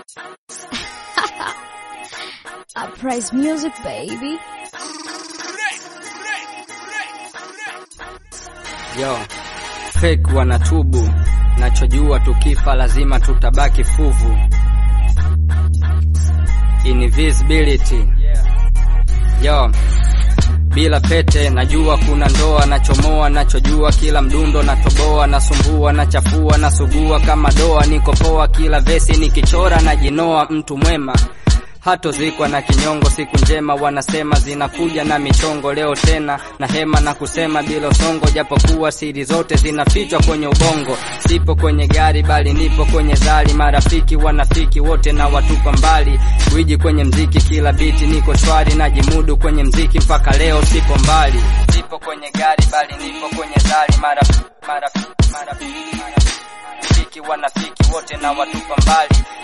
Uprise music baby. Yo, fake wanatubu, nachojua tukifa lazima tutabaki fuvu. Invisibility. Yo, bila pete najua kuna ndoa, nachomoa nachojua, kila mdundo natoboa, nasumbua nachafua, nasugua kama doa, niko poa, kila vesi nikichora najinoa, mtu mwema hatozikwa na kinyongo. Siku njema wanasema zinakuja na michongo, leo tena na hema na kusema bila usongo, japokuwa siri zote zinafichwa kwenye ubongo. Sipo kwenye gari bali nipo kwenye dhali, marafiki wanafiki wote na watupa mbali, gwiji kwenye mziki, kila biti niko shwari, najimudu kwenye mziki mpaka leo sipo mbali. Sipo kwenye gari bali nipo kwenye dhali, marafiki marafiki marafiki marafiki wanafiki wote na watupa mbali